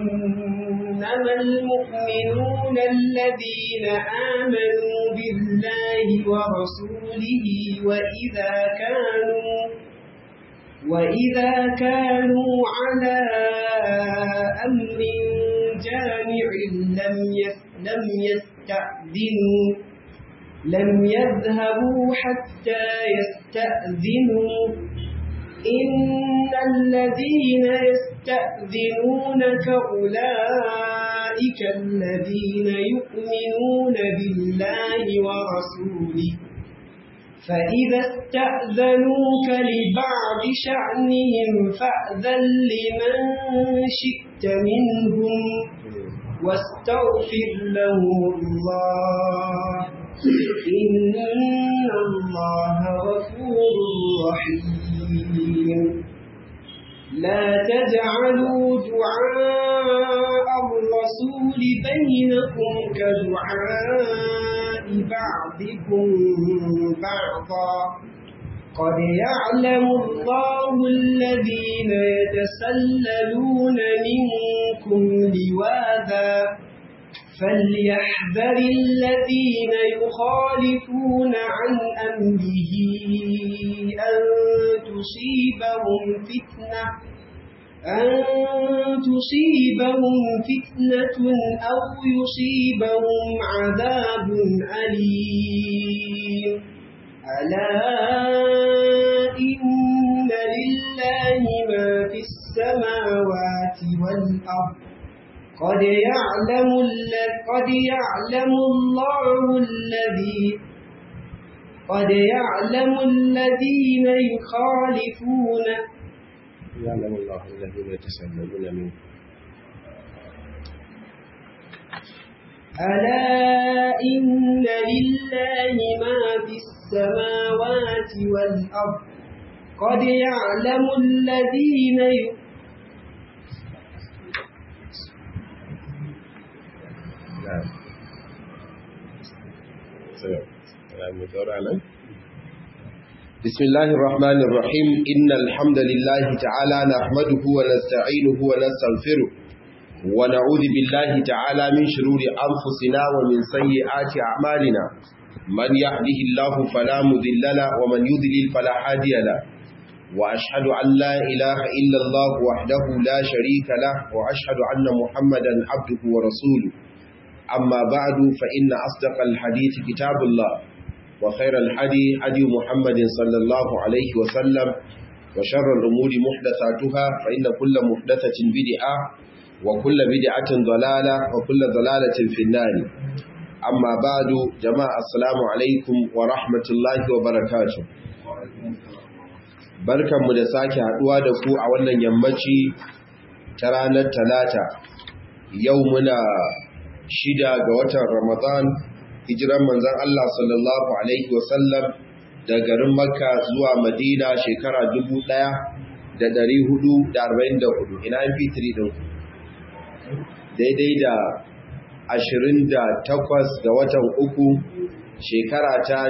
إنما المؤمنون الذين آمنوا بالله ورسوله وإذا كانوا وإذا كانوا على أمر جامع لم لم يستأذنوا لم يذهبوا حتى يستأذنوا إن الذين يستأذنونك أولئك الذين يؤمنون بالله ورسوله فإذا استأذنوك لبعض شأنهم فأذن لمن شئت منهم واستغفر لهم الله إن الله غفور رحيم لا تجعلوا دعاء الرسول بينكم كدعاء بعضكم بعضا قد يعلم الله الذين يتسللون منكم لواذا فليحذر الذين يخالفون عن أمره أن تصيبهم فتنة أن تصيبهم فتنة أو يصيبهم عذاب أليم ألا إن لله ما في السماوات والأرض قد يعلم قد يعلم الله الذي قد يعلم الذين يخالفون يعلم الله الذين يتسللون منكم ألا إن لله ما في السماوات والأرض قد يعلم الذين يخالفون نعم بسم الله الرحمن الرحيم إن الحمد لله تعالى نحمده ونستعينه ونستغفره ونعوذ بالله تعالى من شرور أنفسنا ومن سيئات أعمالنا من يهده الله فلا مذل له ومن يذلل فلا هادي له وأشهد أن لا إله إلا الله وحده لا شريك له وأشهد أن محمدا عبده ورسوله أما بعد فإن أصدق الحديث كتاب الله وخير الحدي حدي محمد صلى الله عليه وسلم وشر الأمور محدثاتها فإن كل محدثة بدعة وكل بدعة ضلالة وكل ضلالة في النار أما بعد جماعة السلام عليكم ورحمة الله وبركاته barkanmu da sake haduwa da ku a wannan yammaci ta ranar talata yau muna shida ga watan Ramadan hijiran manzon Allah sallallahu alaihi wasallam da garin Makka zuwa Madina shekara 1444 ina MP3 din daidai da 28 ga watan uku shekara ta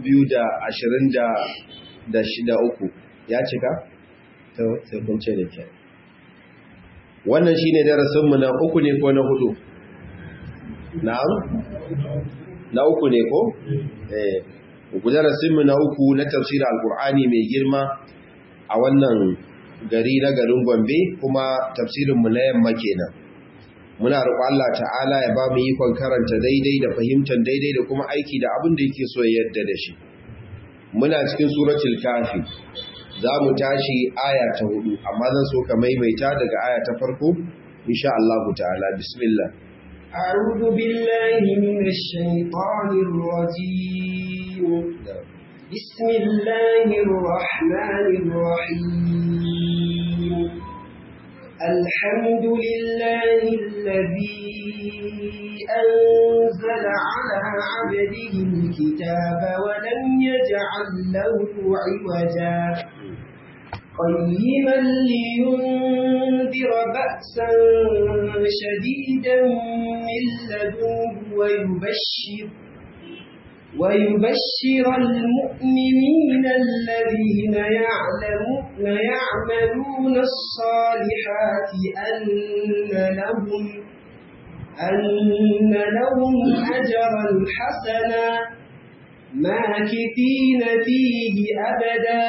2023 ya cika sai kun ce da ke wannan shine darasinmu na uku ne ko na hudu na'am na uku ne ko eh darasinmu na uku na tafsir alqur'ani mai girma a wannan gari na garin Gombe kuma tafsirinmu na yamma kenan muna roƙon Allah ta'ala ya ba mu ikon karanta daidai da fahimtar daidai da kuma aiki da abin da yake so ya yarda da shi muna cikin suratul kafi za mu tashi aya ta hudu amma zan so ka maimaita daga aya ta farko insha Allah ta'ala bismillah أعوذ بالله من الشيطان الرجيم بسم الله الرحمن الرحيم الحمد لله الذي أنزل على عبده الكتاب ولم يجعل له عوجا قيما لينذر بأسا شديدا من لدنه ويبشر ويبشر المؤمنين الذين يعلمون يعملون الصالحات أن لهم أن لهم أجرا حسنا ماكثين فيه أبدا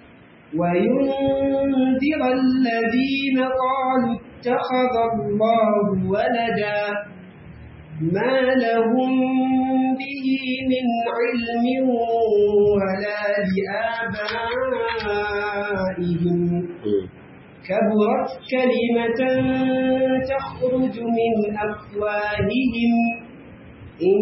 وينذر الذين قالوا اتخذ الله ولدا ما لهم به من علم ولا لآبائهم كبرت كلمة تخرج من أفواههم إن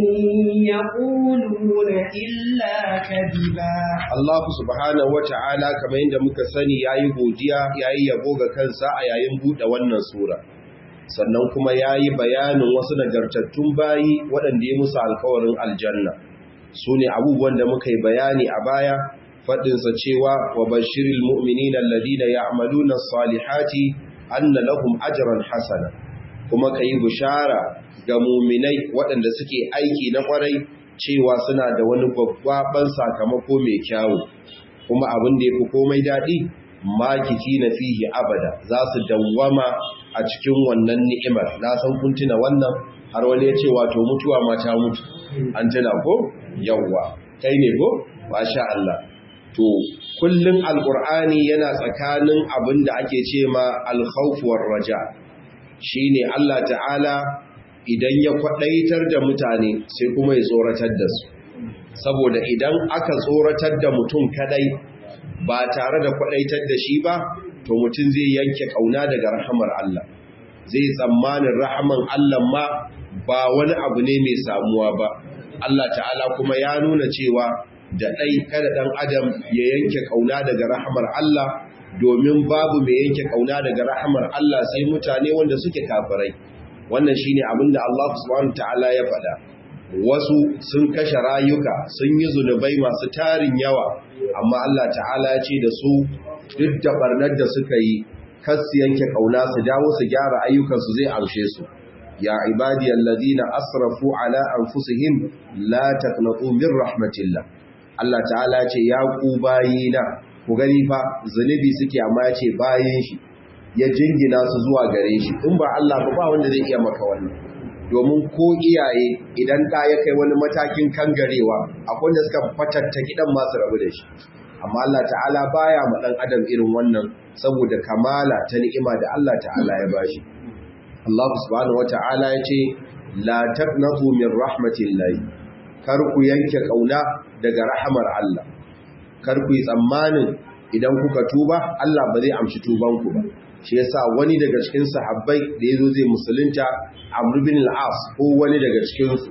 يقولون إلا كذبا Allah subhanahu wa ta'ala kamar yadda muka sani yayi godiya yayi yabo ga kansa a yayin buɗe wannan sura sannan kuma yayi bayanin wasu nagartattun bayi waɗanda ya musu alkawarin aljanna su ne abubuwan da muka yi bayani a baya faɗinsa cewa wa bashiril mu'minina alladhina ya'maluna as-salihati anna lahum ajran hasana kuma kai bishara ga mu'minai waɗanda suke aiki na ƙwarai cewa suna da wani babban sakamako mai kyawu kuma abin da yafi komai daɗi makiti na fihi abada za su dawwama a cikin wannan ni'imar na san kun tuna wannan har wani ya ce wato mutuwa ma ta mutu an tuna ko yawwa kai ne ko masha Allah to kullun alqur'ani yana tsakanin abin da ake ce ma alkhawf war raja shine Allah ta'ala idan ya kwadaitar da mutane sai kuma ya tsoratar da su saboda idan aka tsoratar da mutum kadai ba tare da kwadaitar da shi ba to mutum zai yanke kauna daga rahamar Allah zai tsammanin rahaman Allah ma ba wani abu ne mai samuwa ba Allah ta'ala kuma ya nuna cewa da ɗai kada ɗan adam ya yanke kauna daga rahamar Allah domin babu mai yanke kauna daga rahamar Allah sai mutane wanda suke kafirai wannan shine abin da Allah subhanahu ta'ala ya faɗa wasu sun kashe rayuka sun yi zunubai masu tarin yawa amma Allah ta'ala ya ce da su duk da barnar da suka yi kas yanke kauna su dawo su gyara ayyukansu zai amshe su ya ibadiyal ladina asrafu ala anfusihim la taqnatu min rahmatillah Allah ta'ala ce ya ku bayina ku gani fa zunubi suke amma ya ce bayin shi ya jingina su zuwa gare shi in ba Allah ba ba wanda zai iya maka wannan domin ko iyaye idan ɗa ya kai wani matakin kangarewa akwai wanda suka fatatta gidan masu rabu da shi amma Allah ta'ala baya ma dan adam irin wannan saboda kamala ta ni'ima da Allah ta'ala ya bashi Allah subhanahu wata'ala ya ce la taqnatu min rahmatillahi kar ku yanke kauna daga rahamar Allah kar ku yi tsammanin idan kuka tuba Allah ba zai amshi tubanku ba shi yasa wani daga cikin sahabbai da yazo zai musulunta Amr bin al-As ko wani daga cikin su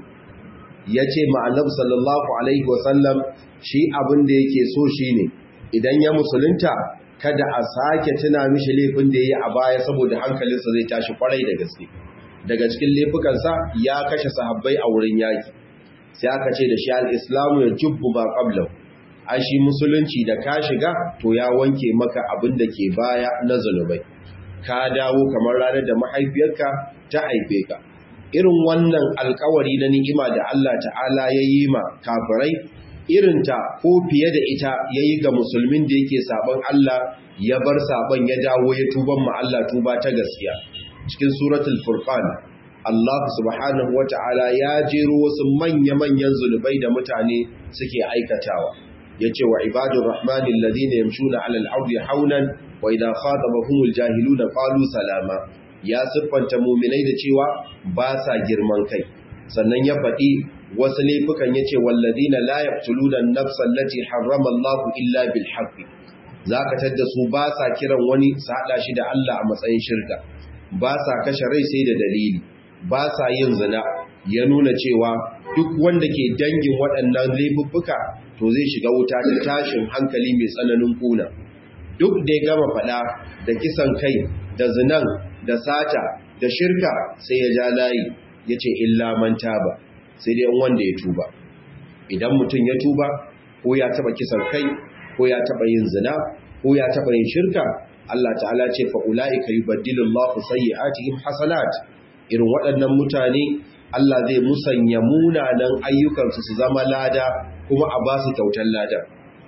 yace ma Annabi sallallahu alaihi wasallam shi abin da yake so shine idan ya musulunta kada a sake tuna mishi laifin da yayi a baya saboda hankalinsa zai tashi kwarai da gaske daga cikin laifukansa ya kashe sahabbai a wurin yaki sai aka ce da shi al-islamu ya jubbu ba qablahu an shi musulunci da ka shiga to ya wanke maka abin da ke baya na zunubai ka dawo kamar ranar da mahaifiyarka ta haife ka irin wannan alkawari na ni'ima da Allah ta'ala ya yi ma kafirai irinta ko fiye da ita ya yi ga musulmin da yake sabon Allah ya bar sabon ya dawo ya tuban ma Allah tuba ta gaskiya cikin suratul furqan Allah subhanahu wa ta'ala ya jero wasu manya-manyan zunubai da mutane suke aikatawa yace wa ibadur rahmani alladhina yamshuna 'ala al-ardi hawlan wa idha khatabahumul jahiluna qalu salama ya siffanta mu'minai da cewa ba sa girman kai sannan ya faɗi wasu laifukan yace walladhina la yaqtuluna an-nafsa allati harrama Allah illa bil haqqi zaka tadda su ba sa kiran wani su hada shi da Allah a matsayin shirka ba sa kashe rai sai da dalili ba sa yin zina ya nuna cewa duk wanda ke dangin waɗannan laifuffuka to zai shiga wuta ta tashin hankali mai tsananin kuna duk da ya gama faɗa da kisan kai da zinan da sata da shirka sai ya ja layi ya ce illa manta ba sai dai wanda ya tuba idan mutum ya tuba ko ya taɓa kisan kai ko ya taɓa yin zina ko ya taɓa yin shirka Allah ta'ala ce fa ula'ika yubaddilu Allahu sayyi'atihim hasanat irin waɗannan mutane Allah zai musanya munanan ayyukansu su zama lada kuma a ba su kyautar lada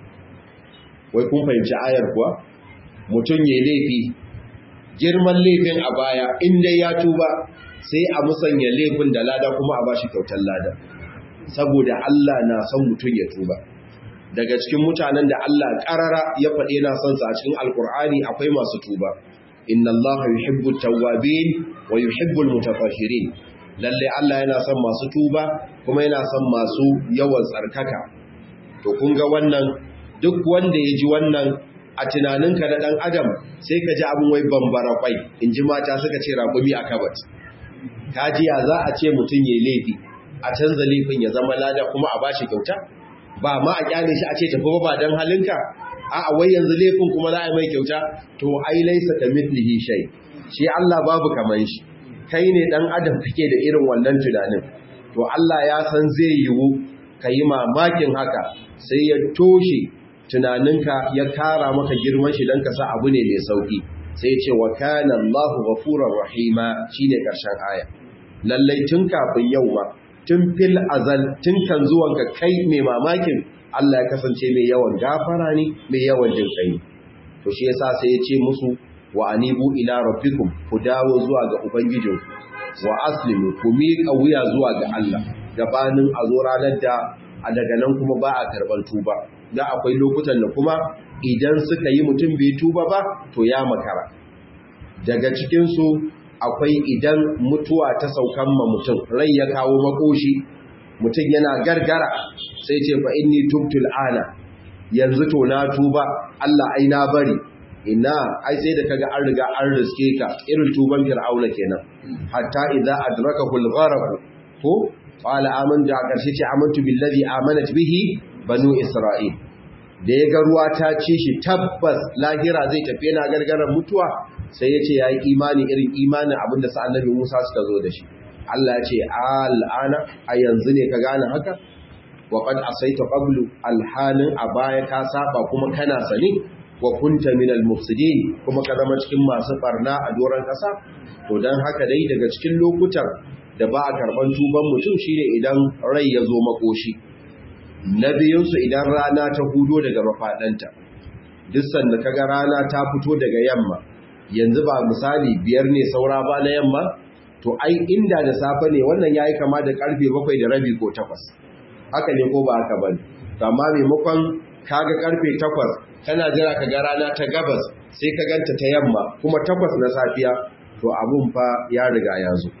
wai kun fahimci ayar kuwa mutum ya laifi girman laifin a baya inda ya tuba sai a musanya laifin da lada kuma a ba shi kyautar lada saboda Allah na son mutum ya tuba daga cikin mutanen da Allah ƙarara ya faɗe na son sa a cikin alkur'ani akwai masu tuba inna Allah yuhibbu tawwabin wa yuhibbu almutatahhirin lalle Allah yana son masu tuba kuma yana son masu yawan tsarkaka to kun ga wannan duk wanda ya ji wannan a tunaninka na dan adam sai ka ji abin wai bambara kwai in ji mata suka ce ragumi a kabat kajiya za a ce mutum ya laifi a canza laifin ya zama lada kuma a bashi kyauta ba ma a kyale shi a ce tafi ba dan halinka a'a wai yanzu laifin kuma za a yi mai kyauta to ai laisa ka mithlihi shay shi Allah babu kaman shi kai ne dan adam kake da irin wannan tunanin to Allah ya san zai yiwu yi mamakin haka sai ya toshe tunaninka ya kara maka girman shi dan ka sa abu ne mai sauki sai ce wa kana Allahu ghafurur rahima shine karshen aya lallai tun kafin yau ma tun fil azal tun kan zuwanka kai mai mamakin Allah ya kasance mai yawan gafara ne mai yawan jin kai to shi yasa sai ya ce musu wa anibu ila rabbikum ku dawo zuwa ga ubangijinku wa aslimu ku miƙa wuya zuwa ga Allah gabanin a zo ranar da a daga nan kuma ba a karɓar tuba da akwai lokutan da kuma idan suka yi mutum bai tuba ba to ya makara daga cikinsu akwai idan mutuwa ta saukan ma mutum rai ya kawo makoshi mutum yana gargara sai ce fa inni tubtul ana yanzu to na tuba Allah ai na bari ina ai sai da kaga an riga an riske ka irin tuban fir'auna kenan hatta idza adrakahu al-gharq ko qala amantu a karshe ce amantu billazi amanat bihi banu isra'il da ya ga ruwa ta ci shi tabbas lahira zai tafi yana gargaran mutuwa sai ya ce yayi imani irin imanin abinda sa annabi Musa suka zo da shi Allah ya ce al'ana a yanzu ne ka gane haka wa qad asaita qablu alhalin a baya ka saba kuma kana sani wa kunta minal mufsidin kuma ka zama cikin masu barna a doron kasa to dan haka dai daga cikin lokutan da ba a karban tuban mutum shine idan rai ya zo makoshi na biyunsu idan rana ta hudo daga mafadanta duk sanda kaga rana ta fito daga yamma yanzu ba misali biyar ne saura ba na yamma to ai inda da safe ne wannan yayi kama da karfe bakwai da rabi ko takwas haka ne ko ba haka bane to amma maimakon kaga karfe takwas kana jira ka ga rana ta gabas sai ka ganta ta yamma kuma takwas na safiya to abun fa ya riga ya zo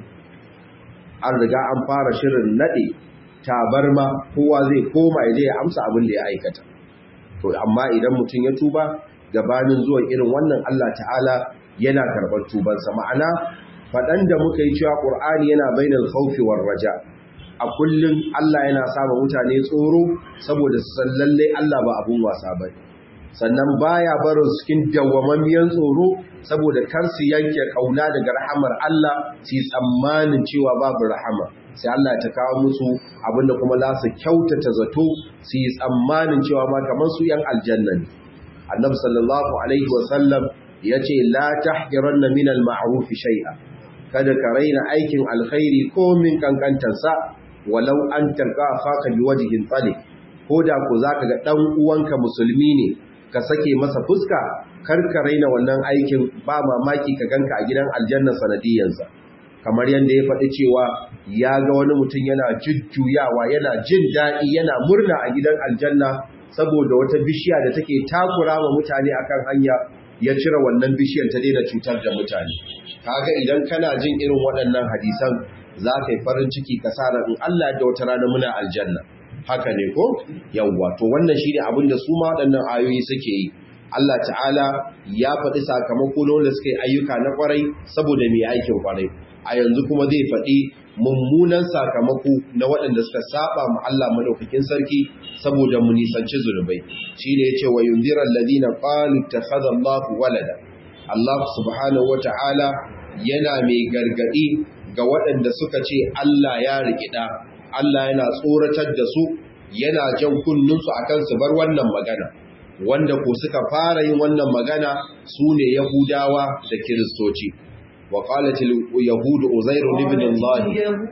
an riga an fara shirin nade tabarma kowa zai koma ya je ya amsa abin da ya aikata to amma idan mutum ya tuba gabanin zuwan irin wannan Allah ta'ala yana karɓar tubansa ma'ana faɗan da muka yi cewa ƙur'ani yana bainal khawfi war raja a kullum Allah yana sama mutane tsoro saboda su san lalle Allah ba abun wasa ba sannan baya barin su cikin dawwamammiyan tsoro saboda kar su yanke kauna daga rahamar Allah su yi tsammanin cewa babu rahama sai Allah ta kawo musu abinda kuma za su kyautata zato su yi tsammanin cewa ma kamar su yan aljanna ne annabi sallallahu alaihi wasallam ya ce la tahqiranna min al-ma'ruf shay'a kada ka raina aikin alkhairi ko min kankantarsa walau an talqa akhaka biwajhin talib ko da ku zaka ga dan uwanka musulmi ne ka sake masa fuska kar ka raina wannan aikin ba mamaki ka ganka a gidan aljanna sanadiyansa kamar yadda ya faɗi cewa ya ga wani mutum yana jujjuyawa yana jin daɗi yana murna a gidan aljanna saboda wata bishiya da take takura wa mutane akan hanya ya cire wannan bishiyar ta daina cutar da mutane kaga idan kana jin irin waɗannan hadisan za ka yi farin ciki ka sa in Allah da wata rana muna aljanna haka ne ko yawwa to wannan shine abin da su ma waɗannan ayoyi suke yi Allah ta'ala ya faɗi sakamako na wanda suka yi ayyuka na kwarai saboda mai aikin kwarai a yanzu kuma zai faɗi mummunan sakamako na waɗanda suka saba ma Allah madaukakin sarki saboda mu nisanci zunubai shine yace wa yundira alladhina qalu takhadha Allahu walada Allah subhanahu wata'ala yana mai gargadi ga waɗanda suka ce Allah ya rikida Allah yana tsoratar da su yana jan kunnunsu akan su bar wannan magana wanda ko suka fara yin wannan magana su ne Yahudawa da Kiristoci wa qalat al-yahud uzair ibn Allah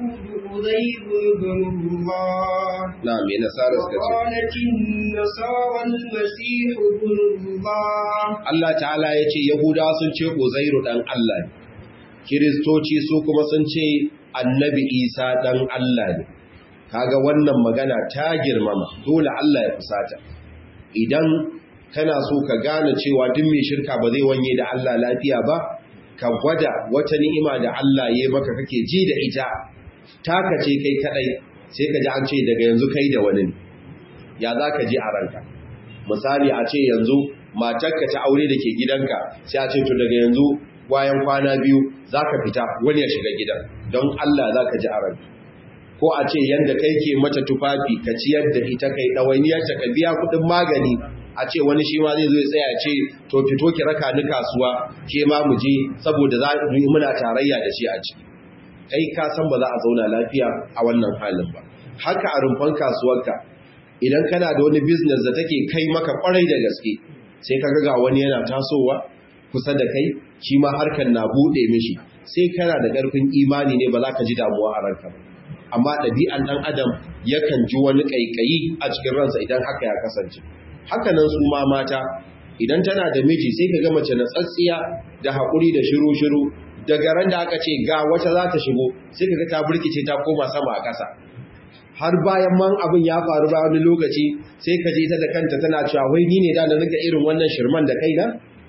اليهود عزير بن الله na me nasara suka ce وقالت النصارى المسيح ابن الله Allah ta'ala ya ce Yahudawa sun ce Uzairu ɗan Allah ne, Kiristoci su kuma sun ce annabi Isa ɗan Allah ne, kaga wannan magana ta girmama dole Allah ya fusata. Idan kana so ka gane cewa duk mai shirka ba zai wanye da Allah lafiya ba, ka gwada wata ni'ima da Allah ya maka kake ji da ita, taka ce kai kaɗai, sai ka ji an ce daga yanzu kai da wani ne. Ya za ka ji a ranka? Misali a ce yanzu matarka ta aure da ke gidanka sai a ce to daga yanzu bayan kwana biyu za ka fita wani ya shiga gidan don Allah za ka ji a ranka ko a ce yadda kai ke mata tufafi ka ciyar da ita kai ɗawainiyarta ka biya kuɗin magani a ce wani shi ma zai zo ya tsaya ce to fito ki raka ni kasuwa ke ma mu je saboda za mu yi muna tarayya da shi a ciki kai ka san ba za a zauna lafiya a wannan halin ba haka a rumfan kasuwarka idan kana da wani business da take kai maka kwarai da gaske sai ka ga wani yana tasowa kusa da kai shi ma harkar na bude mishi sai kana da ƙarfin imani ne ba za ka ji damuwa a ranka ba amma ɗabi'an ɗan adam yakan ji wani ƙaiƙayi a cikin ransa idan haka ya kasance haka nan su ma mata idan tana da miji sai ka ga mace na tsatsiya da haƙuri da shiru-shiru daga ran da aka ce ga wata za ta shigo sai ka ga ta burkice ta koma sama a ƙasa har bayan man abin ya faru ba wani lokaci sai ka je ta da kanta tana cewa wai ni ne da na riga irin wannan shirman da kaina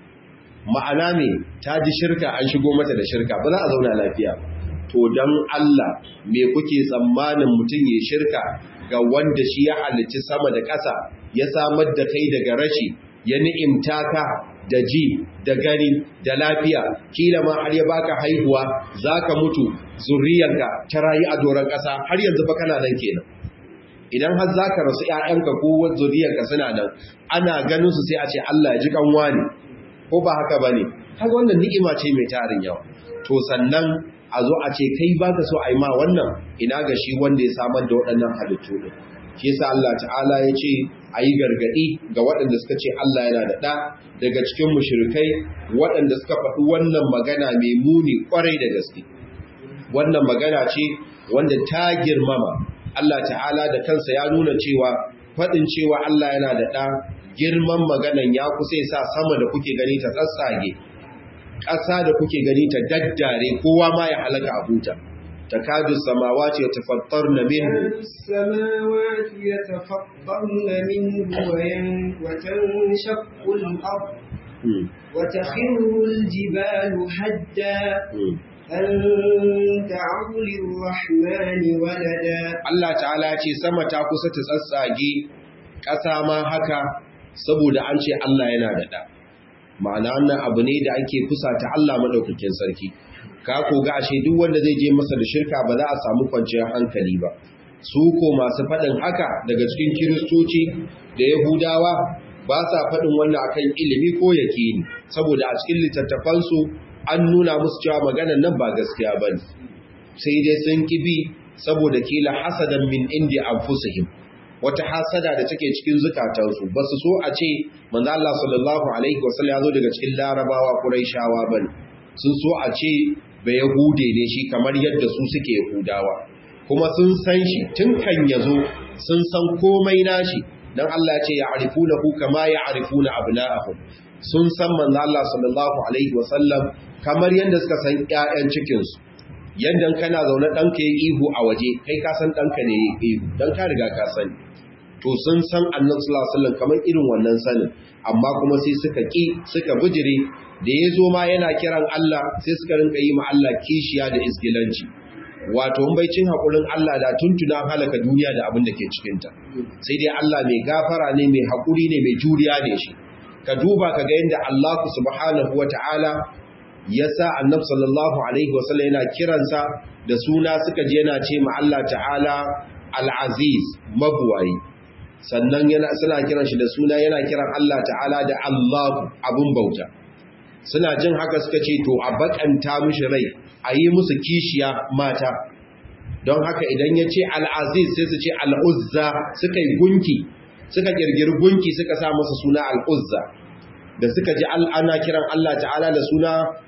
ma'ana me ta ji shirka an shigo mata da shirka ba za a zauna lafiya to dan Allah me kuke tsammanin mutum ya shirka ga wanda shi ya halicci sama da ƙasa ya samar da kai daga rashi ya ni'imta ka da ji da gani da lafiya kila ma har ya baka haihuwa zaka mutu zuriyarka ta rayu a doron ƙasa har yanzu fa kana nan kenan idan har zaka rasu ƴaƴanka ko zuriyarka suna nan ana ganin su sai a ce Allah ya ji kanwa ne ko ba haka bane kaga wannan ni'ima ce mai tarin yawa to sannan a zo a ce kai baka so a yi ma wannan ina ga shi wanda ya samar da waɗannan halittu din shi yasa Allah ta'ala ya ce a yi gargaɗi ga waɗanda suka ce Allah yana da ɗa daga cikin mushrikai waɗanda suka faɗi wannan magana mai muni ƙwarai da gaske wannan magana ce wanda ta girmama Allah ta'ala da kansa ya nuna cewa faɗin cewa Allah yana da ɗa girman maganan ya kusa ya sa sama da kuke gani ta tsatsage ƙasa da kuke gani ta daddare kowa ma ya halaka a huta تكاد السماوات يتفطرن منه السماوات يتفطرن منه وين- وتنشق الأرض وتخر الجبال هدا أن دعوا للرحمن ولدا Allah ta'ala ce sama ta kusa ta tsatsage ƙasa ma haka saboda an ce Allah yana da ɗa ma'ana wannan abu ne da ake kusa ta Allah maɗaukakin sarki ka koga ashe duk wanda zai je masa da shirka ba za a samu kwanciyar hankali ba su ko masu faɗin haka daga cikin kiristoci da yahudawa ba sa faɗin wannan akan ilimi ko yakini saboda a cikin littattafansu an nuna musu cewa maganan nan ba gaskiya ba ne sai dai sun kibi saboda kila hasadan min indi anfusihim wata hasada da take cikin zukatansu ba su so a ce manzo Allah sallallahu alaihi wasallam ya zo daga cikin larabawa quraishawa bane sun so a ce ba yahude ne shi kamar yadda su suke yahudawa kuma sun san shi tun kan yazo sun san komai nashi dan Allah ya ce ya'rifunahu kama ya'rifuna abna'ahum sun san manzo Allah sallallahu alaihi wasallam kamar yadda suka san ƴaƴan cikin su yadda kana zaune ɗanka ya ihu a waje kai ka san ɗanka ne ya ihu don ka riga ka sani to sun san annan sulasalin kamar irin wannan sanin amma kuma sai suka ƙi suka bijire da ya zo ma yana kiran Allah sai suka rinka yi ma Allah kishiya da isgilanci wato in baicin haƙurin Allah da tuntuna halaka duniya da abin da ke cikinta sai dai Allah mai gafara ne mai haƙuri ne mai juriya ne shi ka duba ka ga yadda Allah subhanahu wa ta'ala ya sa annab sallallahu alaihi wasallam yana kiransa da suna suka je yana ce ma Allah ta'ala al-aziz mabuwayi sannan yana suna kiran shi da suna yana kiran Allah ta'ala da Allah abun bauta suna jin haka suka ce to a bakanta mishi rai a yi musu kishiya mata don haka idan ya ce al-aziz sai su ce al-uzza suka yi gunki suka kirgiri gunki suka sa masa suna al-uzza da suka ji ana kiran Allah ta'ala da suna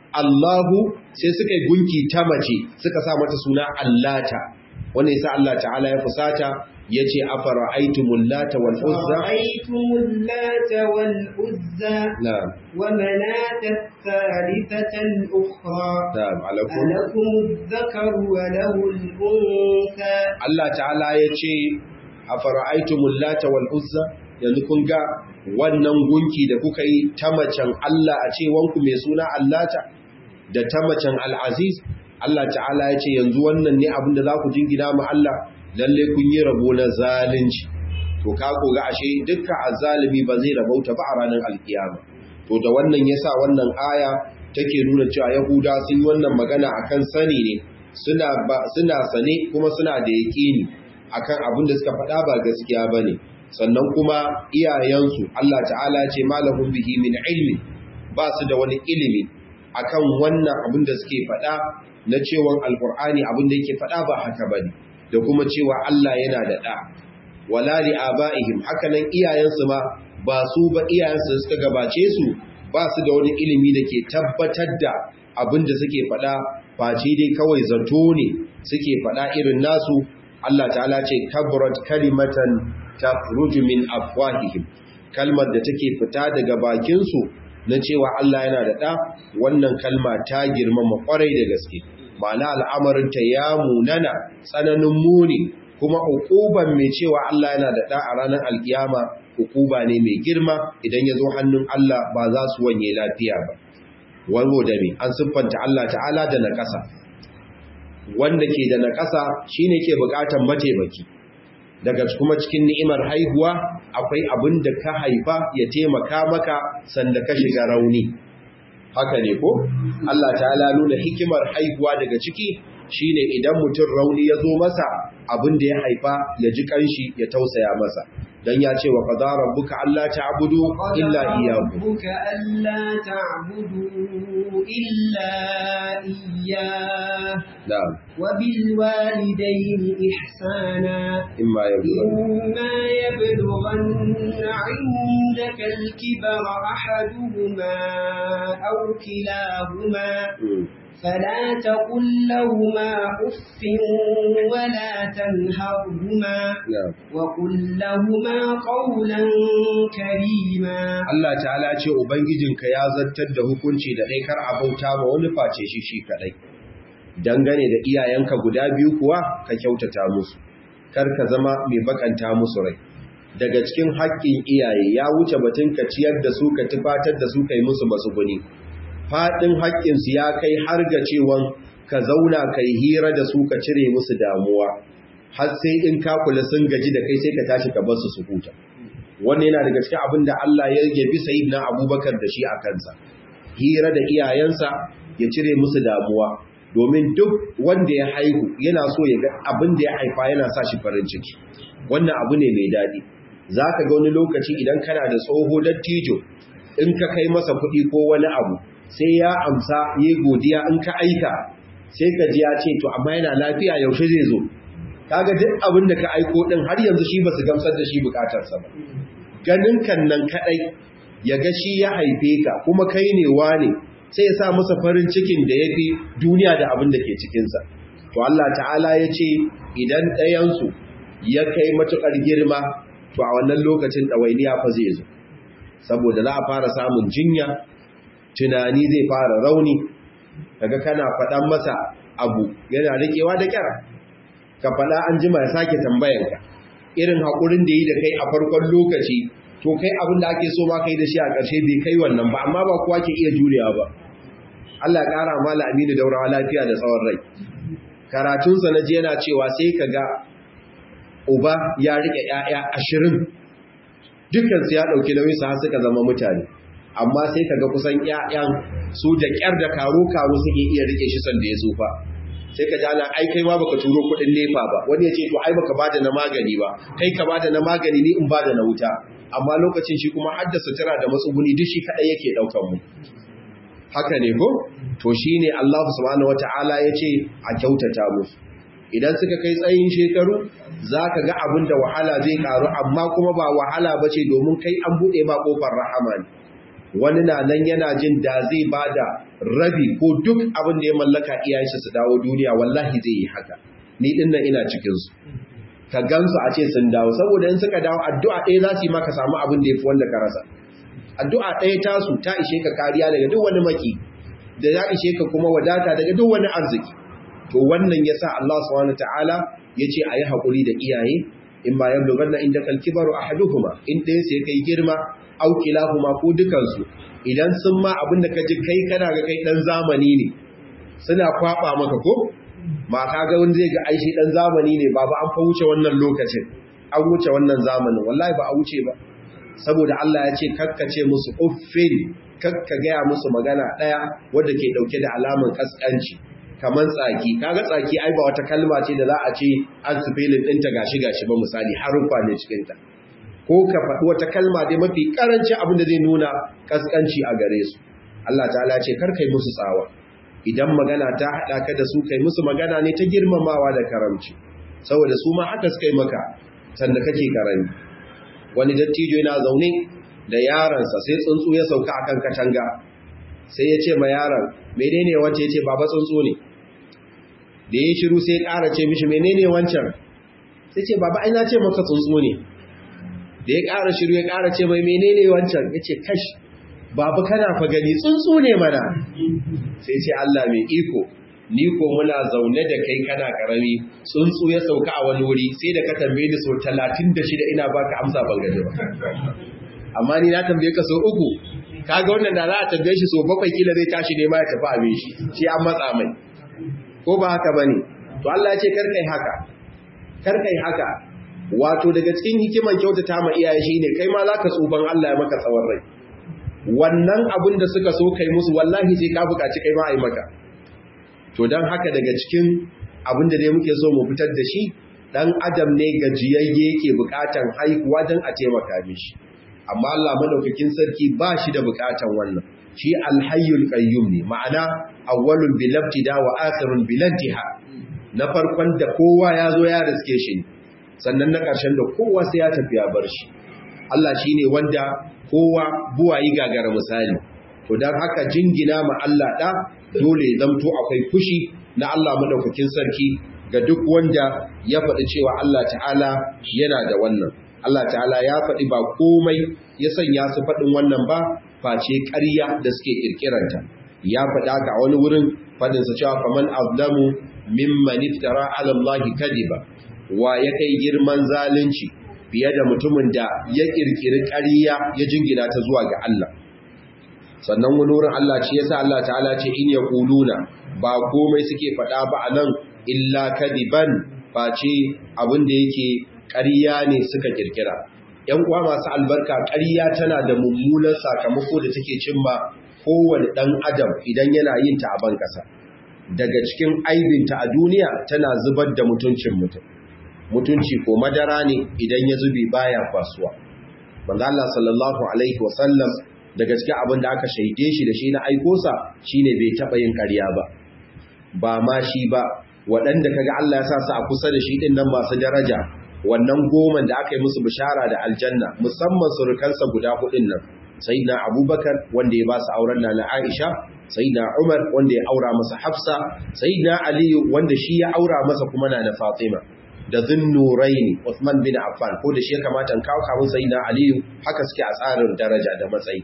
Allahu sai suka yi gunki ta mace suka sa mata suna Allata wannan yasa Allah ta'ala ya fusata yace afara'aytumul lata wal uzza ra'aytumul lata wal uzza na'am wa manat ath-thalithata al-ukhra na'am alakum alakum adh-dhakaru wa lahu al-untha Allah ta'ala yace afara'aytumul lata wal uzza yanzu kun ga wannan gunki da kuka yi ta macen Allah a ce wanku mai suna Allata da ta macen Al-Aziz Allah ta'ala ya ce yanzu wannan ne abin da za ku jingina ma Allah lalle kun yi rabo na zalunci to ka koga ashe dukkan azzalimi ba zai rabauta ba a ranar alkiyama to da wannan yasa wannan aya take nuna cewa yahuda sun yi wannan magana akan sani ne suna ba suna sane kuma suna da yaqini akan abin da suka faɗa ba gaskiya bane sannan kuma iyayensu Allah ta'ala ya ce malahum bihi min ilmi ba su da wani ilimi akan wannan abin da suke faɗa na cewa alkur'ani abin da yake faɗa ba haka bane da kuma cewa Allah yana da ɗa wala li abaihim hakanan iyayensu ma ba su ba iyayensu suka gabace su ba su da wani ilimi da ke tabbatar da abin da suke faɗa face dai kawai zato ne suke faɗa irin nasu Allah ta'ala ce kabrat kalimatan takhruju min afwahihim kalmar da take fita daga bakin su na cewa Allah yana da ɗa wannan kalma ta girmama kwarai da gaske ma'ana al'amarin ta ya munana tsananin muni kuma hukuban mai cewa Allah yana da ɗa a ranar alkiyama hukuba ne mai girma idan ya zo hannun Allah ba za su wanye lafiya ba wani da me an siffanta Allah ta'ala da na ƙasa wanda ke da naƙasa shine ke buƙatar mataimaki daga kuma cikin ni'imar haihuwa akwai abin da ka haifa ya taimaka maka sanda ka shiga rauni haka ne ko Allah ta'ala nuna hikimar haihuwa daga ciki shine idan mutum rauni ya zo masa abin da ya haifa ya ji kanshi ya tausaya masa dan ya ce wa qadara rabbuka alla ta'budu illa iyyahu rabbuka alla ta'budu illa iyyah na'am wa bil walidayni ihsana imma yablugha إما يبلغن عندك الكبر أحدهما أو كلاهما فلا تقل لهما أف ولا تنهرهما na'am وقل لهما قولا كريما Allah ta'ala ce Ubangijinka ya zartar da hukunci da kai kar a bauta ma wani face shi shi kadai. Dangane da iyayenka guda biyu kuwa ka kyautata musu, kar ka zama mai bakanta musu rai. Daga cikin haƙƙin iyaye ya wuce batun ka ciyar da su ka tufatar da su kai musu matsuguni. Faɗin haƙƙinsu ya kai har ga cewan ka zauna ka yi hira da su ka cire musu damuwa, har sai in ka kula sun gaji da kai sai ka tashi ka bar su su huta. wannan yana daga cikin abin da Allah ya yabi sayyidina Abubakar da shi a kansa hira da iyayensa ya cire musu damuwa domin duk wanda ya haihu yana so ya ga abin da ya haifa yana sa shi farin ciki wannan abu ne mai daɗi zaka ga wani lokaci idan kana da tsoho dattijo in ka kai masa kuɗi ko wani abu sai ya amsa yi godiya in ka aika sai ka ji ya ce to amma yana lafiya yaushe zai zo kaga duk abin da ka aiko din har yanzu shi ba su gamsar da shi bukatarsa ba ganin kan nan kadai ya ga shi ya haife ka kuma kai ne wane sai ya sa masa farin cikin da yafi duniya da abin da ke cikinsa to Allah ta'ala ya ce idan ɗayansu ya kai matuƙar girma to a wannan lokacin ɗawainiya fa zai zo saboda za a fara samun jinya tunani zai fara rauni daga kana faɗan masa abu yana riƙewa da kyara ka faɗa an jima ya sake tambayanka irin haƙurin da yi da kai a farkon lokaci to kai abin da ake so ma kai da shi a ƙarshe bai kai wannan ba amma ba kowa ke iya jurewa ba Allah ya ƙara mala aminu daurawa lafiya da tsawon rai karatunsa na ji yana cewa sai ka ga uba ya riƙe ‘ya'ya ashirin dukansu ya ɗauki nauyin su har suka zama mutane amma sai ka ga kusan ‘ya'yan su da ƙyar da karo-karo suke iya riƙe shi sanda ya tsufa sai ka jana ai kai ma baka turo kudin nefa ba wani ya ce to ai baka bada na magani ba kai ka bada na magani ni in bada na wuta amma lokacin shi kuma haddasa sutura da matsuguni duk shi kadai yake daukan mu haka ne ko to shine Allah subhanahu wataala yace a kyautata musu idan suka kai tsayin shekaru zaka ga abin da wahala zai karu amma kuma ba wahala bace domin kai an bude ma kofar rahama ne wani na nan yana jin da zai bada rabi ko duk abin da ya mallaka iyayensa su dawo duniya wallahi zai yi haka ni din nan ina cikin su ka gansu a ce sun dawo saboda in suka dawo addu'a ɗaya za su yi maka samu abin da ya fi wanda ka rasa addu'a ɗaya tasu ta ishe ka kariya daga duk wani maki da ya ishe ka kuma wadata daga duk wani arziki to wannan yasa Allah subhanahu wataala yace ayi hakuri da iyaye in ma yablughanna indakal kibaru ahaduhuma in ɗayan sai kai girma au kilahuma ko dukan su idan sun ma abinda ka ji kai kana ga kai dan zamani ne suna kwaba maka ko ma ka ga wanda zai ga aishi dan zamani ne baba an fa wuce wannan lokacin an wuce wannan zamanin wallahi ba a wuce ba saboda Allah ya ce kakkace musu uffin kakka gaya musu magana ɗaya wadda ke ɗauke da alamun kaskanci kamar tsaki kaga tsaki ai ba wata kalma ce da za a ce an sufilin ɗinta gashi gashi ba misali haruffa ne cikinta ko ka faɗi wata kalma dai mafi ƙarancin abin da zai nuna kaskanci a gare su Allah ta'ala ce kar kai musu tsawa idan magana ta haɗa ka da su kai musu magana ne ta girmamawa da karamci saboda su ma haka suka yi maka sanda kake karami wani dattijo yana zaune da yaransa sai tsuntsu ya sauka akan katanga sai ya ce ma yaron menene wance ya ce baba tsuntsu ne da ya shiru sai ya ƙara ce mishi menene wancan sai ce baba ai na ce maka tsuntsu ne da ya ƙara shiru ya ƙara ce mai menene wancan ya ce kash babu kana fa gani tsuntsu ne mana sai ce Allah mai iko ni ko muna zaune da kai kana karami tsuntsu ya sauka a wani wuri sai da ka tambaye ni so 36 ina baka amsa ban gaji ba amma ni na tambaye ka so uku kaga wannan da za a tambaye shi so bakwai kila zai tashi ne ma ya tafi abin shi shi an matsa mai ko ba haka bane to Allah ya ce kar kai haka kar kai haka wato daga cikin hikiman kyautata ma iyaye shine kai ma zaka tsuban Allah ya maka tsawon rai wannan abin da suka so kai musu wallahi sai ka buƙaci kai ma a yi maka to don haka daga cikin abin da dai muke so mu fitar da shi dan adam ne gajiyayye yake buƙatan haihuwa don a taimaka mishi amma Allah madaukakin sarki ba shi da buƙatan wannan shi alhayyul qayyum ne ma'ana awwalul bil ibtida wa akhirun bil intiha na farkon da kowa ya zo ya riske shi sannan na ƙarshen da kowa sai ya tafi ya bar shi Allah shine wanda kowa buwayi gagara misali to dan haka jingina ma Allah da dole ya zamto akwai fushi na Allah madaukakin sarki ga duk wanda ya faɗi cewa Allah ta'ala yana da wannan Allah ta'ala ya faɗi ba komai ya sanya su faɗin wannan ba face ƙarya da suke ƙirƙiranta ya faɗa ka wani wurin faɗinsa cewa faman azlamu mimman iftara ala Allah kadiba wa ya kai girman zalunci fiye da mutumin da ya ƙirƙiri ƙarya ya jingina ta zuwa ga Allah sannan wani wurin Allah ce yasa Allah ta'ala ce in yaquluna ba komai suke faɗa ba anan illa kadiban face abin da yake ƙarya ne suka kirkira ‘yan uwa masu albarka ƙarya tana da mummunan sakamako da take cimma kowane ɗan adam idan yana yin ta a ban ƙasa daga cikin aibinta a duniya tana zubar da mutuncin mutum mutunci ko madara ne idan ya zubi baya kwasuwa manzo Allah sallallahu alaihi wasallam daga cikin abin da aka shaide shi da shi na aikosa shine bai taɓa yin ƙarya ba ba ma shi ba waɗanda kaga Allah ya sa su a kusa da shi ɗin nan masu daraja wannan goman da aka yi musu bishara da aljanna musamman surukansa guda hudun nan sayyidina abubakar wanda ya ba su auren na na aisha sayyidina umar wanda ya aura masa hafsa sayyidina aliyu wanda shi ya aura masa kuma na na fatima da zunnuraini Uthman bin Affan ko da shi ya kamata in kawo kawun sayyidina aliyu haka suke a tsarin daraja da matsayi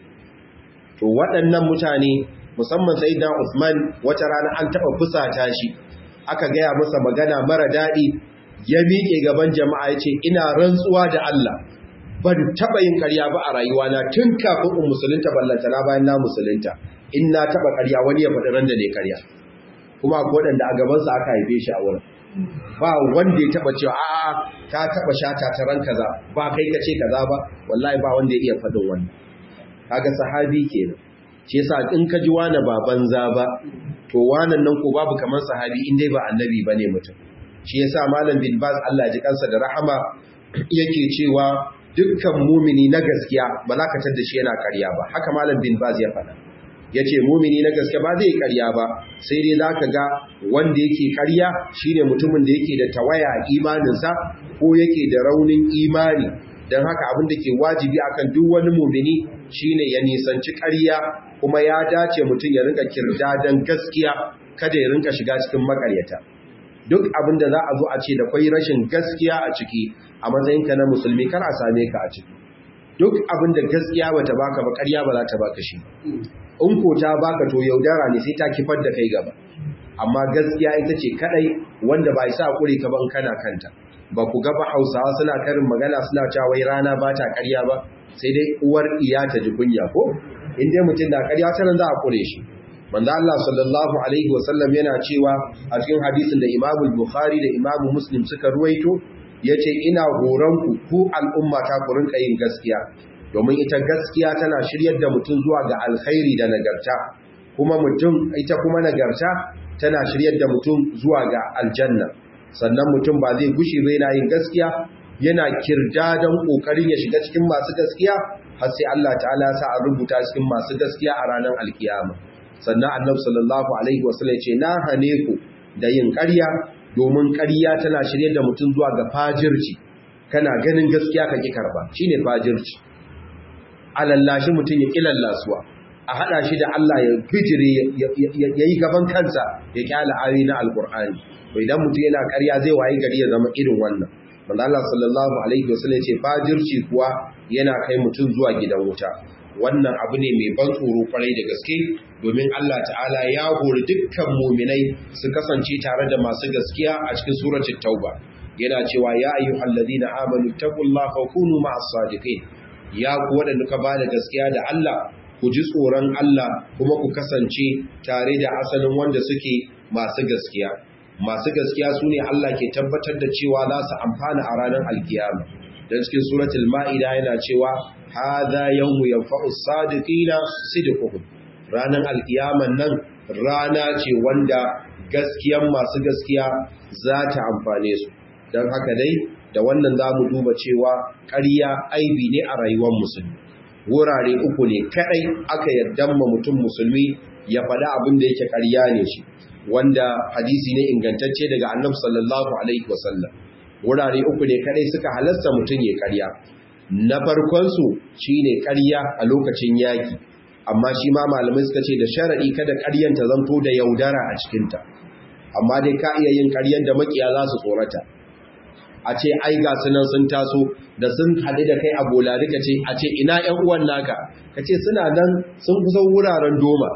to waɗannan mutane musamman sayyidina Uthman wata rana an taɓa fusata shi aka gaya masa magana mara daɗi ya miƙe gaban jama'a ya ce ina rantsuwa da Allah ban taɓa yin ƙarya ba a rayuwana tun kafin in musulunta ballanta na bayan na musulunta in na taɓa ƙarya wani ya faɗi ran da ne ƙarya kuma akwai waɗanda a gabansa aka haife shi a wurin ba wanda ya taɓa cewa a'a ka taɓa shata ta ran kaza ba kai ka ce kaza ba wallahi ba wanda ya iya faɗin wannan kaga sahabi kenan shi yasa in ka ji wani ba banza ba to wannan nan ko babu kamar sahabi in dai ba annabi bane mutum shi yasa malam bin baz Allah ji kansa da rahama yake cewa dukkan mumini na gaskiya ba za ka tada shi yana ƙarya ba haka malam bin baz ya faɗa yace mumini na gaskiya ba zai ƙarya ba sai dai zaka ga wanda yake ƙarya shine mutumin da yake da tawaya a imaninsa ko yake da raunin imani don haka abin da ke wajibi akan duk wani mumini shine ya nisanci ƙarya kuma ya dace mutum ya rinka kirdadan gaskiya kada ya rinka shiga cikin makaryata duk abin da za a zo a ce da kwai rashin gaskiya a ciki a matsayinka na musulmi kar a same ka a ciki duk abin da gaskiya bata baka ba ƙarya ba za ta baka shi in ko ta baka to yaudara ne sai ta kifar da kai gaba amma gaskiya ita ce kadai wanda ba isa kure ka ban kana kanta ba ku ga ba Hausawa suna karin magana suna cewa wai rana ba ta ƙarya ba sai dai uwar iya ta ji kunya ko in dai mutum da ƙarya ta nan za a kure shi manzo Allah sallallahu alaihi wasallam yana cewa a cikin hadisin da Imam Bukhari da Imam Muslim suka ruwaito yace ina horon ku ku al'umma ta ku rinka yin gaskiya domin ita gaskiya tana shiryar da mutum zuwa ga alkhairi da nagarta kuma mutum ita kuma nagarta tana shiryar da mutum zuwa ga aljanna sannan mutum ba zai gushi ba yana yin gaskiya yana kirda don kokarin ya shiga cikin masu gaskiya har sai Allah ta'ala ya sa a rubuta cikin masu gaskiya a ranar alkiyama sannan annabi sallallahu alaihi wasallam ce na hane ku da yin ƙarya domin ƙarya tana shirye da mutum zuwa ga fajirci kana ganin gaskiya ka ki karba shine fajirci alallashi mutum ya kilallasuwa a hada shi da Allah ya bijire ya yi gaban kansa ya kyala ayoyi na alkur'ani to idan mutum yana ƙarya zai wayi gari ya zama irin wannan manzo Allah sallallahu alaihi wasallam ce fajirci kuwa yana kai mutum zuwa gidan wuta wannan abu ne mai ban tsoro kwarai da gaske domin Allah ta'ala ya hori dukkan muminai su kasance tare da masu gaskiya a cikin suratul tauba yana cewa ya ayyuhal ladina amanu taqullaha wa kunu ma'as sadiqin ya ku wadanda ka bada gaskiya da Allah ku ji tsoron Allah kuma ku kasance tare da asalin wanda suke masu gaskiya masu gaskiya su ne Allah ke tabbatar da cewa za su amfana a ranar alkiyama don cikin suratul ma'ida yana cewa hadha yawmu yanfa'u sadiqina sidquhum ranar alkiyaman nan rana ce wanda gaskiyan masu gaskiya za ta amfane su don haka dai da wannan za mu duba cewa ƙarya aibi ne a rayuwar musulmi wurare uku ne kadai aka yarda ma mutum musulmi ya faɗa abin da yake ƙarya ne shi wanda hadisi ne ingantacce daga annabi sallallahu alaihi wasallam wurare uku ne kadai suka halasta mutum ya ƙarya na farkon su shine ƙarya a lokacin yaki amma shi ma malamai suka ce da sharadi kada ƙaryan ta zanto da yaudara a cikin ta amma dai ka iya yin ƙaryan da makiya za su tsorata a ce ai ga sunan sun taso da sun haɗu da kai a bolari ka ce a ce ina ‘yan uwan naka ka ce suna nan sun kusa wuraren doma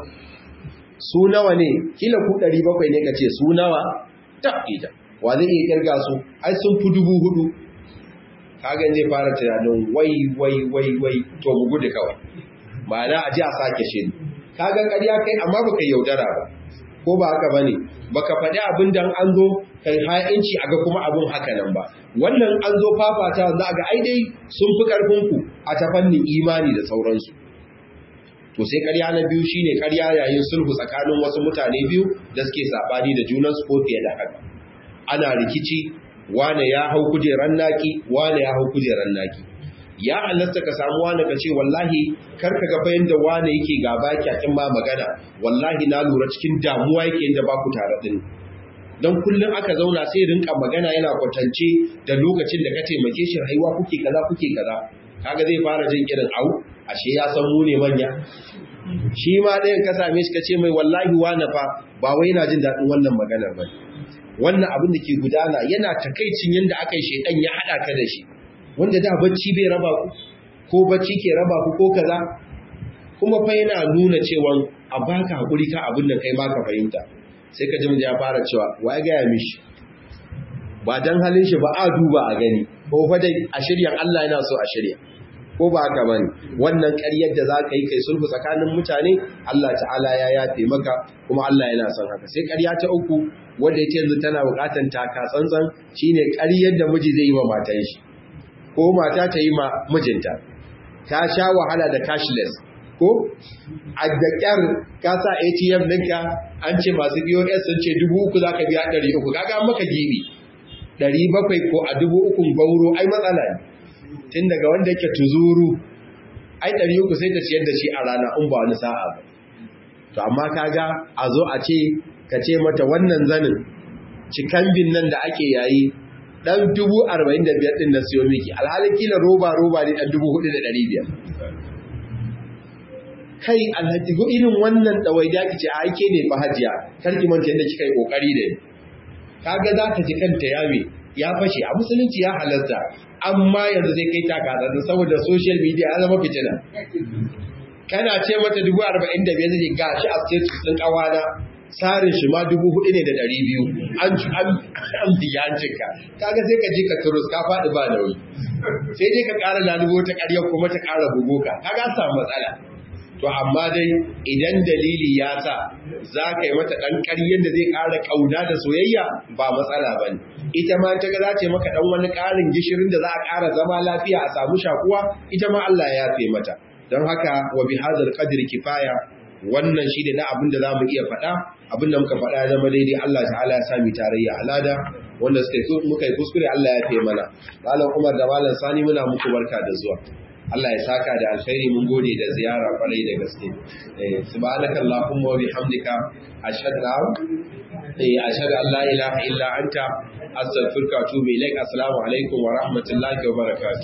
su nawa ne kila ku ɗari bakwai ne ka ce su nawa ta ita wa zai iya kirga su ai sun fi dubu hudu kagan zai fara tunanin wai wai wai wai to mu gudu kawai ma'ana a ji a sake shi kagan ƙarya kai amma baka yaudara ba ko ba haka bane baka faɗi abin dan an zo kai ha'inci aga kuma abin haka nan ba wannan an zo fafata za ga ai dai sun fi karfin ku a ta fannin imani da sauransu to sai ƙarya na biyu shine ƙarya yayin sulhu tsakanin wasu mutane biyu da suke sabani da junan su ko fiye da haka ana rikici wane ya hau kujeran naki wane ya hau kujeran naki ya halatta ka samu wani ka ce wallahi kar ka ga bayan da wane yake gaba kyakin ma magana wallahi na lura cikin damuwa yake inda ba ku tare din don kullum aka zauna sai rinka magana yana kwatance da lokacin da ka taimake shi rayuwa kuke kaza kuke kaza kaga zai fara jin irin au ashe ya san mu ne manya shi ma ɗayan ka same shi ka ce mai wallahi wani fa ba wai yana jin daɗin wannan maganar ba wannan abin da ke gudana yana takaicin yadda aka yi shaidan ya haɗa ka da shi wanda da bacci bai raba ku ko bacci ke raba ku ko kaza kuma fa yana nuna cewa a baka hakuri ka abin da kai baka fahimta sai ka ji ya fara cewa wa ya gaya mishi ba dan halin shi ba a duba a gani ko fa dai a shiryan Allah yana so a shirya ko ba haka bane wannan ƙaryar da zaka yi kai sulhu tsakanin mutane Allah ta'ala ya yafe maka kuma Allah yana son haka sai ƙarya ta uku wanda yake yanzu tana buƙatar taka tsantsan shine ƙaryar da miji zai yi wa matan shi ko mata ta yi ma mijinta ta sha wahala da cashless ko a da kyar ka sa ATM ɗinka an ce masu POS sun ce dubu uku za ka biya ɗari uku kaga maka gibi ɗari bakwai ko a dubu ukun bauro ai matsala ne tun daga wanda yake tuzuru ai ɗari uku sai ta ciyar da shi a rana in ba wani sa'a ba to amma kaga a zo a ce ka ce mata wannan zanin cikan bin nan da ake yayi dan dubu arba'in da biyar ɗin na siyo miki alhalin kila roba roba ne dan dubu hudu da ɗari biyar kai alhaji ko irin wannan ɗawainiya ki ce a aike ne fa hajiya kar ki manta yadda kika yi kokari da ni kaga za ta ji kanta yawe ya fashe a musulunci ya halarta amma yanzu zai kai taka saboda social media ya zama fitina kana ce mata dubu arba'in da biyar zai ga shi a status ɗin ƙawana tsarin shi ma dubu hudu ne da ɗari biyu an biya an cinka kaga sai ka ji ka turus ka faɗi ba nauyi sai dai ka ƙara lalubo ta ƙaryar kuma ta ƙara bugo ka kaga samu matsala to amma dai idan dalili ya sa za ka yi mata ɗan ƙaryar da zai ƙara ƙauna da soyayya ba matsala ba ne ita ma ta ga za ta yi maka ɗan wani ƙarin gishirin da za a ƙara zama lafiya a samu shakuwa ita ma Allah ya yafe mata don haka wa bi hadal qadri kifaya wannan shi ne na abin da zamu iya faɗa abin da muka faɗa ya zama daidai Allah ta'ala ya sami tarayya alada wanda suka yi muka yi kuskure Allah ya fiye mana malam Umar da malam Sani muna muku barka da zuwa Allah ya saka da alkhairi mun gode da ziyara kwarai da gaske eh subhanaka allahumma wa bihamdika ashhadu an eh ashhadu an la ilaha illa anta astaghfiruka wa atubu ilaik assalamu alaikum wa rahmatullahi wa barakatuh